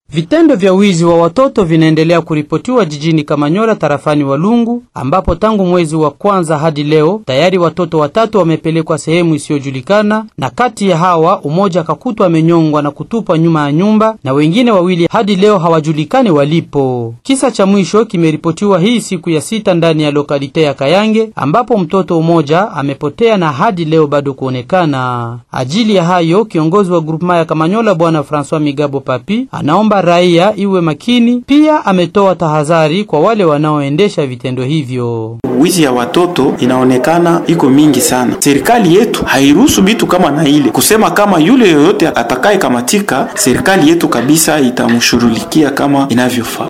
Vitendo vya wizi wa watoto vinaendelea kuripotiwa jijini Kamanyola tarafani Walungu, ambapo tangu mwezi wa kwanza hadi leo tayari watoto watatu wamepelekwa sehemu isiyojulikana, na kati ya hawa umoja akakutwa amenyongwa na kutupwa nyuma ya nyumba, na wengine wawili hadi leo hawajulikani walipo. Kisa cha mwisho kimeripotiwa hii siku ya sita ndani ya lokalite ya Kayange, ambapo mtoto mmoja amepotea na hadi leo bado kuonekana. Ajili ya hayo, kiongozi wa grupema ya Kamanyola bwana Francois Migabo Papi anaomba raia iwe makini. Pia ametoa tahadhari kwa wale wanaoendesha vitendo hivyo. Wizi ya watoto inaonekana iko mingi sana. Serikali yetu hairuhusu bitu kama na ile kusema kama yule yoyote atakaye kamatika, serikali yetu kabisa itamshughulikia kama inavyofaa.